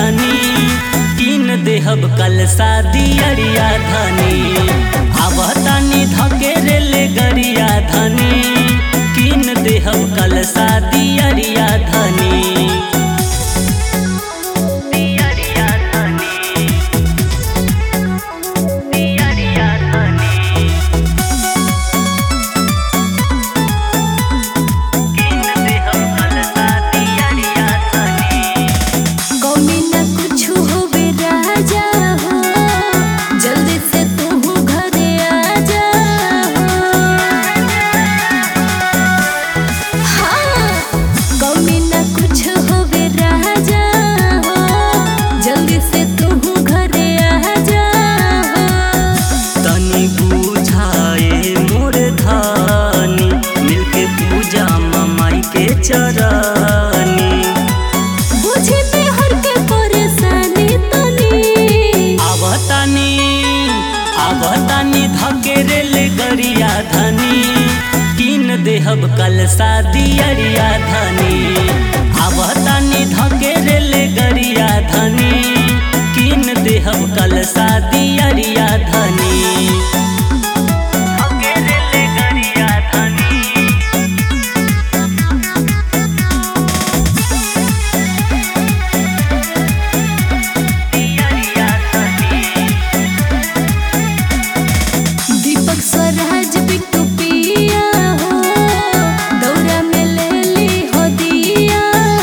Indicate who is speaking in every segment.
Speaker 1: धनी किन देहब कल शादी अरिया धनी आवतानी धके रेल गरिया धनी किन देहब कल शादी अरिया धनी अरिया धनी अरिया धनी किन देहब कल शादी अरिया धनी
Speaker 2: कौमी न कुछु होवे राजा हो जल्दी से तू घरे आ जा हाँ कौमी न कुछ होवे राजा हो जल्दी से तू घरे आ जा
Speaker 1: तनी बुझाए मोर धानी मिलके पूजा ममाई के चरनी
Speaker 2: बुझे में हर के परेशानी तनी
Speaker 1: आवतानी आवतानी धके रेल गरिया धनी किन देहब कल शादी अरिया धनी आवतानी धके रेल गरिया धनी किन देहब कल शादी अरिया धनी धके रेल गरिया धनी अरिया धनी
Speaker 2: दीपक स्वराज बिट्टू पिया हो दौरा में ले ली हो दिया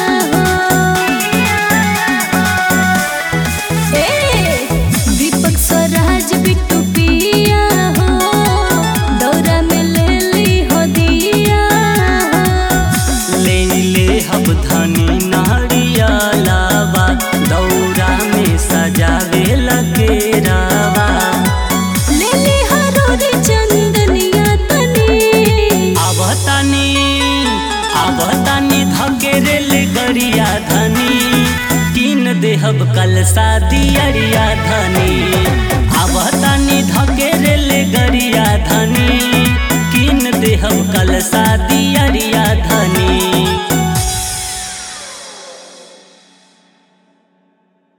Speaker 2: हो ए दीपक स्वराज बिट्टू पिया हो दौरा में ले ली हो दिया हो
Speaker 1: ले ले हब धनी नारिया लावा दौरा में सजावे लगे रावा
Speaker 2: ले ली हरोरी चंदनिया तनी
Speaker 1: आवतानी आवतानी धके रेल गरिया धनी किन देहब कल शादी अरिया धनी आवतानी धके रेल गरिया धनी किन देहब कल शादी अरिया धनी